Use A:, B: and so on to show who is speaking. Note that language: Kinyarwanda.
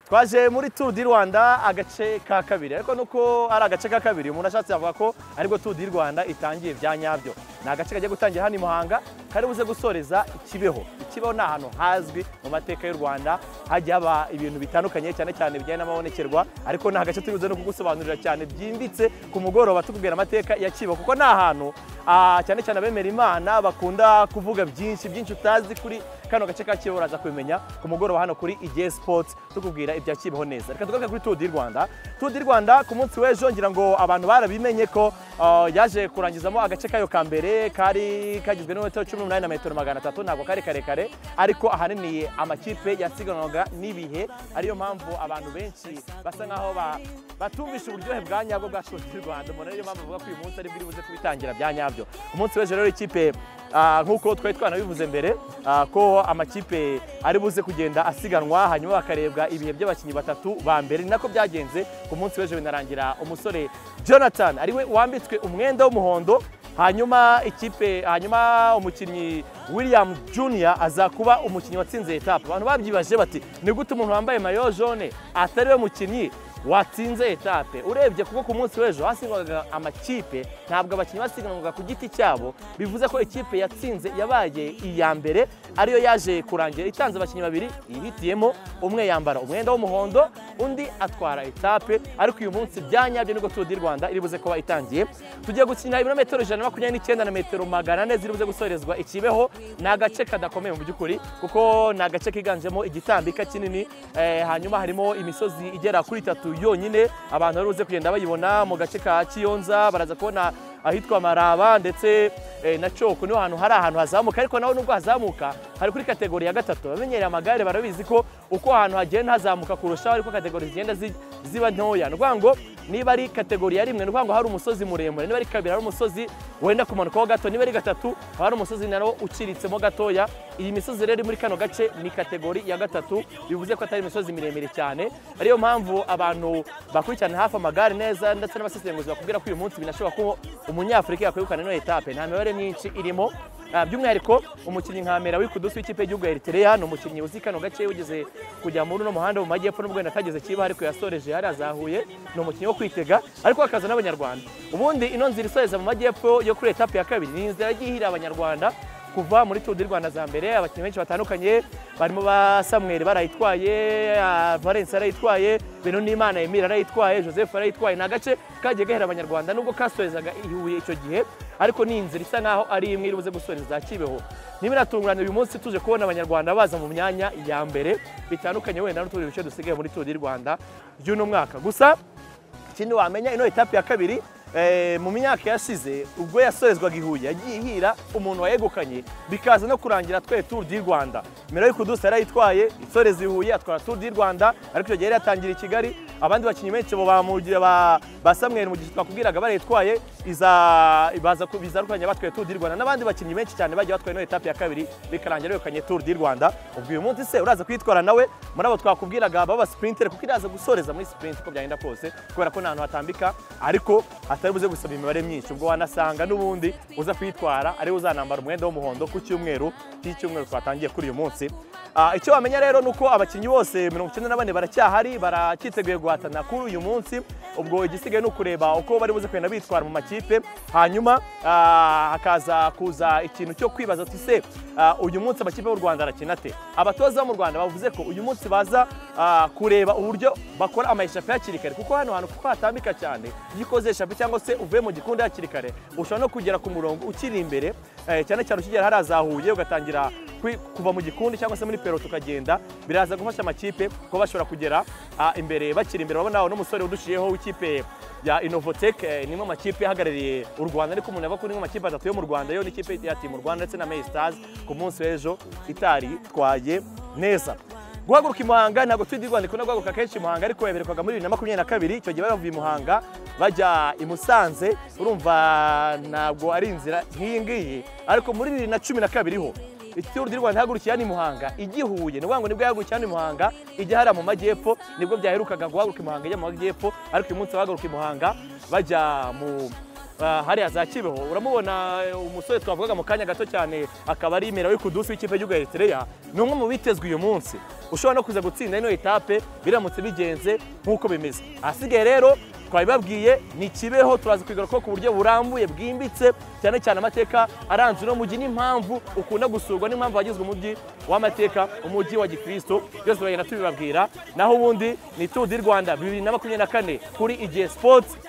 A: twaje muri tour du rwanda agace ka kabiri ariko nuko ari agace ka kabiri umuntu ashatse yavuga ko aribwo tour du rwanda itangiye bya nyabyo ni agace kagiye gutangira hano i muhanga kari buze gusoreza ikibeho ikibeho ni ahantu hazwi mu mateka y'u rwanda hajya haba ibintu bitandukanye cyane cyane bijyanye n'amabonekerwa ariko ni agace turi buze no kugusobanurira cyane byimbitse ku mugoroba tubwira amateka ya kibeho kuko ni ahantu ah, cyane cyane abemera imana bakunda kuvuga byinshi byinshi utazi kuri kano gace ka kibeho uraza kubimenya ku mugoroba hano kuri igihe sports tukubwira ibya kibeho neza reka tugaruke kuri tour du rwanda tour du rwanda ku munsi w'ejo ngira ngo abantu barabimenye ko ah, yaje kurangizamo agace kayo ka mbere kari kagizwe n'imetero cumi n'umunani na metero magana atatu ntabwo kari karekare ariko ahanini amakipe yasiganwaga n'ibihe ariyo mpamvu abantu benshi basa nk'aho ba- batumvisha uburyohe bwa nyabwo bwa tour du rwanda umuntu ariyo mpamvu avuga ko uyu munsi aribwo iri buze kubitangira bya nyabyo ku munsi w'ejo rero ikipe Ah, nk'uko twari twanabivuze mbere ah, ko amakipe ari buze kugenda asiganwa hanyuma bakarebwa ibihe by'abakinnyi batatu ba mbere ni nako byagenze ku munsi w'ejo binarangira umusore jonathan ariwe wambitswe umwenda w'umuhondo hanyuma ikipe hanyuma umukinnyi william junior aza kuba umukinnyi watsinze etape abantu babyibaje bati ni gute umuntu wambaye mayo jone atari we mukinnyi watsinze etape urebye kuko ku munsi w'ejo hasigwaga amakipe ntabwo abakinnyi basiganwaga ku giti cyabo bivuze ko ikipe yatsinze yabaye iya mbere ariyo yaje kurangira itanze abakinnyi babiri yihitiyemo umwe yambara umwenda w'umuhondo undi atwara etape ariko uyu munsi byanyabyo nibwo Tour du Rwanda iri buze kuba itangiye tugiye gukina ibirometero ijana na makumyabiri n'icyenda na metero magana ane ziri buze gusorezwa i Kibeho ni agace kadakomeye mu by'ukuri kuko ni agace kiganjemo igitambika kinini eh, hanyuma harimo imisozi igera kuri itatu yonyine abantu bari buze kugenda bayibona mu gace ka kiyonza baraza kubona ahitwa maraba ndetse eh, na coko niho hantu hari ahantu hazamuka ariko naho nubwo hazamuka hari kuri kategori ya gatatu abamenyereye amagare barabizi ko uko ahantu hagenda hazamuka kurushaho ariko kategori zigenda zi- ziba ntoya ni ukuvuga ngo niba ari kategori ya rimwe ni ukuvuga ngo hari umusozi muremure niba ari kabiri hari umusozi wenda kumanukaho gato niba ari gatatu haba hari umusozi nawo uciritsemo gatoya iyi misozi rero iri muri kano gace ni kategori ya gatatu bivuze ko atari imisozi miremire cyane ariyo mpamvu abantu bakurikirana hafi amagare neza ndetse n'abasesenguzi bakubwira ko uyu munsi binashoboka ko umunyafurika yakwegukana ino etape nta mibare myinshi irimo Ah, by'umwihariko umukinnyi nka Mera w'ikudusi w'ikipe y'igihugu ya Eritrea ni umukinnyi uzi kano gace wigeze kujya muri uno muhanda mu majyepfo n'ubwo wenda atageze kiba ariko yasoreje hariya za Huye ni umukinnyi wo kwitega ariko akaza n'abanyarwanda ubundi ino nzira isoreza mu majyepfo yo kuri etape ya kabiri ni inzira yagiye ihirira abanyarwanda kuva muri Tour du Rwanda za mbere abakinnyi benshi batandukanye barimo ba Samuel barayitwaye ah, Valence arayitwaye Beno Nimana Emile arayitwaye Joseph arayitwaye ni agace kagiye gahera abanyarwanda nubwo kasorezwaga ihuye icyo gihe ariko ni inzira isa nkaho ari imwe iri buze gusoreza Kibeho ntibiratungurane uyu munsi tuje kubona abanyarwanda baza mu myanya ya mbere bitandukanye wenda n'utundi duce dusigaye muri Tour du Rwanda y'uno mwaka gusa ikindi wamenya ino etape ya kabiri eh, mu myaka yashize ubwo yasorezwaga i Huye yagiye ihira umuntu wayegukanye bikaza no kurangira twe Tour du Rwanda Mero Kudusa yarayitwaye isoreza i Huye atwara Tour du Rwanda ariko icyo gihe yari yatangira i Kigali abandi bakinnyi benshi bo bamugira ba, ba Samuel mu gihe twakubwiraga barayitwaye iza baza kubizarukanya batwaye Tour du Rwanda n'abandi bakinnyi benshi cyane bagiye batwaye ino etape ya kabiri bikarangira yegukanye Tour du Rwanda ubwo uyu munsi se uraza kuyitwara nawe muri abo twakubwiraga baba sprinter kuko iraza gusoreza muri sprint uko byagenda kose kubera ko nta hantu hatambika ariko hatari buze gusaba imibare myinshi ubwo wanasanga n'ubundi uza kuyitwara ariwe uzanambara umwenda w'umuhondo ku cyumweru cy'icyumweru twatangiye kuri uyu munsi Ah, icyo wamenya rero ni uko abakinnyi bose mirongo icyenda na bane baracyahari baracyiteguye guhatana kuri uyu munsi ubwo igisigaye ni ukureba uko bari buze kugenda bitwara mu makipe hanyuma ah, hakaza kuza ikintu cyo kwibaza ati se ah, uyu munsi amakipe y'u rwanda arakina ate abatoza bo mu rwanda bavuze ko uyu munsi baza ah, kureba uburyo bakora amayeshapi hakiri kare kuko hano hantu kuko hatambika cyane iyo ukoze eshapi cyangwa se uvuye mu gikundi hakiri kare ushobora no kugera ku murongo ukiri imbere eh, cyane cyane ukigera hariya za Huye ugatangira kwi- kuva mu gikundi cyangwa se muri pero tukagenda biraza gufasha amakipe kuba bashobora kugera ah, imbere bakiri imbere urabona uno musore udushiyeho w'ikipe ya Innovatech eh, nimwe mu makipe ahagarariye u Rwanda ariko umuntu avuga ko nimwe mu makipe atatu yo mu Rwanda yo n'ikipe ya Team Rwanda ndetse na Mail Stars ku munsi w'ejo itari twaye neza guhaguruka i muhanga ntabwo turi di rwanda ikunda guhaguruka kenshi i muhanga ariko yaberekwaga muri bibiri na makumyabiri na kabiri icyo gihe bari bavuye i muhanga bajya i musanze urumva ntabwo ari inzira nk'iyi ngiyi ariko muri bibiri na cumi na kabiri ho ituru di rwanda ihagurukiye hano i muhanga ijya i huye ni ukuvuga ngo nibwo yahagurukiye hano i muhanga ijya hariya mu majyepfo nibwo byaherukaga guhaguruka i muhanga ijya mu majyepfo ariko uyu munsi bahaguruka i muhanga bajya mu ah, hariya za kibeho uramubona eh, umusore twavugaga mu kanya gato cyane akaba ari imera kudusi w'ikipe y'igihugu ya eritrea ni umwe mu bitezwe uyu munsi ushobora no kuza gutsinda ino etape biramutse bigenze nk'uko bimeze ahasigaye rero twabibabwiye ni kibeho turaza kuyigarukaho ku buryo burambuye bwimbitse cyane cyane amateka aranze uno mujyi n'impamvu ukunda gusurwa n'impamvu wagizwe umujyi w'amateka umujyi wa gikristo byose turagenda tubibabwira naho ubundi ni turu di rwanda bibiri na makumyabiri na kane kuri igihe sports